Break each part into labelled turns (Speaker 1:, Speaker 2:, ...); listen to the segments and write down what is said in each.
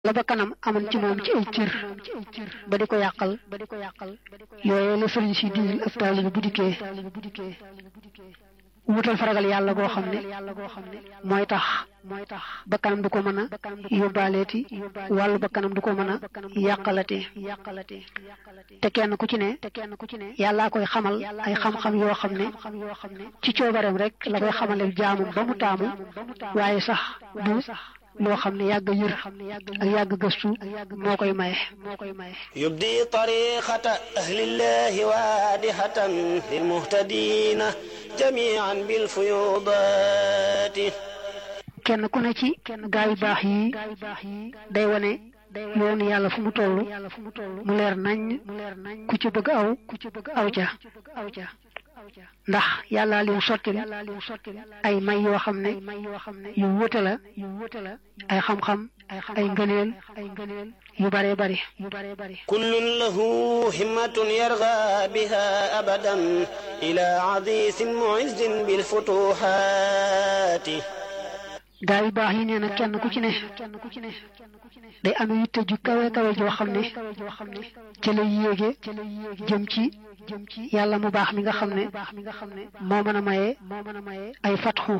Speaker 1: la ba kanam amoon ci moom ci ay cër ba di ko yàqal yooyu la sëriñ si digal ab taalibe bu dikkee wutal faragal yàlla goo xam ne mooy tax ba kanam du ko mën a yóbbaaleeti wàllu ba kanam du ko mën a yàqalati te kenn ku ci ne yàllaa koy xamal ay xam-xam yoo xam ne ci coobareem rek la koy xamale jaamum ba mu taamu waaye sax du loo xam ne yàgg yër ak yàgg gëstu moo koy maye
Speaker 2: yubdi tariqata ahlillahi waadihatan lilmuhtadina jamian bilfuyudaati
Speaker 1: kenn ku ne ci gaa yu baax yi day wane yoonu yàlla fu mu toll mu leer nañ ku ci bëgg aw aw ca ndax yàllaa leen sottil ay may yoo xam ne yu wute la ay xam-xam ay ngëneel yu bare bari
Speaker 2: kullun lahu himmatun yarga biha abadan ila adisin muizzin bilfutuhaati
Speaker 1: gaa yu baax yi nee na kenn ku ci ne day am yitte ju kawe kawe joo xam ne ca lay yéege jëm ci yàlla mu baax mi nga xam ne moo mën a maye ay fatxu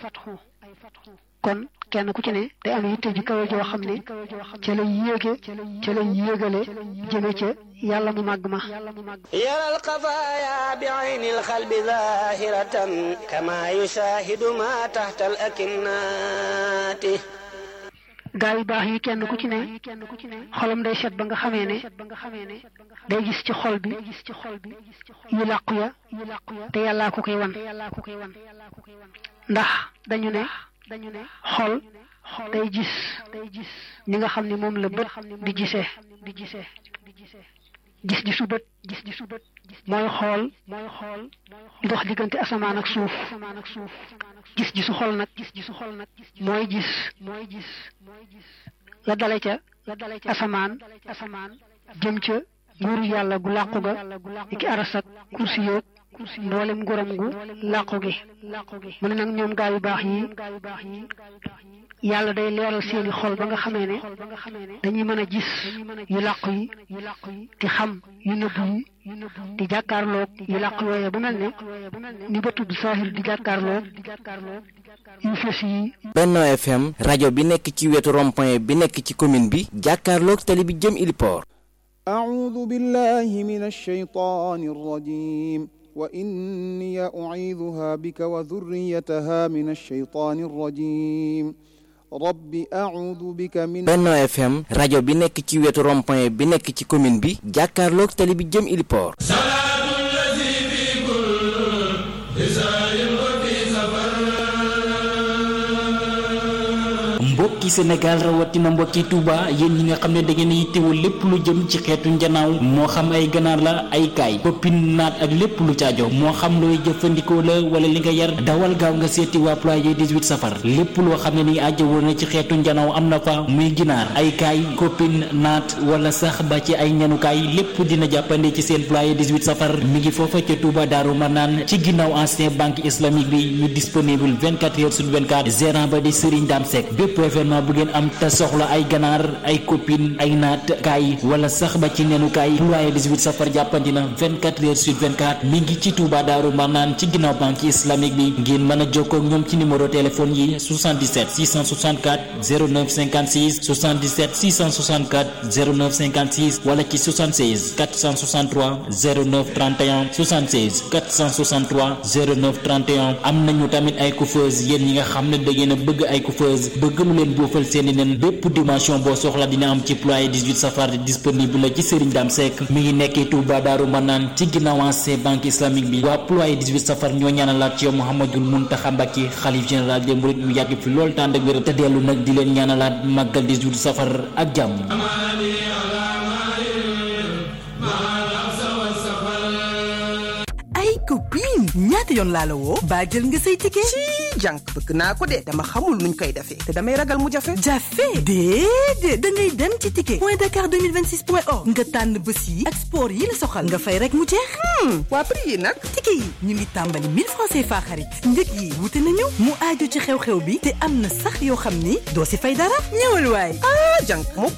Speaker 1: kon kenn ku ci ne day am yitte ju kawe joo xam ne ca lay yéege ca lay yéegale jëme ca yàlla mu màgg ma
Speaker 2: yaral xafaaya bi ayni alxalbi zahiratan kama yushahidu ma taxta al akinnaati
Speaker 1: gaa yu baax yi kenn ku ci ne xolam day set ba nga xamee ne day gis ci xol bi yu làqu ya te yàllaa ko koy wan ndax dañu ne xol day gis ni nga xam ne moom la bët di gisee gis gisu bët mooy xool di dox diggante asamaan ak suuf gis gisu xol nag mooy gis la dale ca asamaan jëm ca nguuru yàlla gu làqu ga iki aras ak kursi yoog mboolem nguuram gu làqu gi mu ne nag ñoom gaa yu baax yi yàlla day leeral seeni xol ba nga xamee ne dañuy mën a gis yu làqu yi di xam yu nëbbu yi di jàkkaarloog yu làqu yooye bu mel ne ni ba tudd saahir di jàkkaarloog yu fës yi
Speaker 3: Benno FM rajo bi nekk ci wetu rond-point bi nekk ci commune bi jàkkaarloog tali bi jëm Iliport
Speaker 4: أعوذ بالله من الشيطان الرجيم وإني أعيذها بك وذريتها من الشيطان الرجيم رب أعوذ بك من
Speaker 3: Benno FM rajo bi nekk ci wetu rond-point bi nekk ci commune bi jàkkaarloog tali bi jëm Iliport
Speaker 5: mbokki Sénégal rawatina mbokki Touba yéen ñi nga xam ne da ngeen yittewoo lépp lu jëm ci xeetu njanaaw moo xam ay ganaar la ay kaay koppin naat ak lépp lu caajo moo xam looy jëfandikoo la wala li nga yar dawal gaaw nga seeti waa ployé 18 safar lépp loo xam ne ni ajjawoo na ci xeetu njanaaw am na fa muy ginaar ay kaay koppin naat wala sax ba ci ay ñanukaay lépp dina jàppande ci seen ployé 18 safar mi ngi foofa ca Touba Daaru Manaan ci ginnaaw ancien banque islamique bi ñu disponible 24 heures sur 24 gérant ba di Serigne Dame Seck bépp événement bu ngeen am te soxla ay ganaar ay copine ay naat kaay wala sax ba ci nenu kaay ployé 18 safar jàppandi na 24 heures sur 24 mi ngi ci Touba Daaru Marnaan ci ginnaaw banque islamique bi ngeen mën a jokkoo ak ñoom ci numéro téléphone yi 77 664 09 56 77 664 09 56 wala ci 76 463 09 31 76 463 09 31 am nañu tamit ay coiffeuse yéen ñi nga xam ne da ngeen a bëgg ay coiffeuse bëgg lu leen boofal seeni nen bépp dimension boo soxla dina am ci ployé 18 safar disponible la ci Serigne Dame Seck mi ngi nekkee Touba Daaru Manaan ci ginnaaw ancien banque islamique bi waa ployé 18 safar ñoo ñaanalaat ci yow Mouhamadul Mountakha Mbacké xalif général des mourides mu yàgg fi loolu tànd ak wér te dellu nag di leen ñaanalaat màggal 18 safar ak jàmm
Speaker 6: ay copine ñaata yoon laa la woo baa jël nga say ticket jànk bëgg naa ko de dama xamul nuñ koy defee te damay ragal mu jafe
Speaker 7: jafe déedéet da ngay dem ci ticket point dakar 2026 point org nga tànn bés yi ak sport yi la soxal nga fay rek mu jeex
Speaker 6: waa prix yi nag
Speaker 7: ticket yi ñu ngi tàmbali 1000 francs CFA xarit njëg yi wute nañu mu aaju ci xew-xew bi te am na sax yoo xam ni doo si fay dara ñëwal waay
Speaker 6: ah jànk mu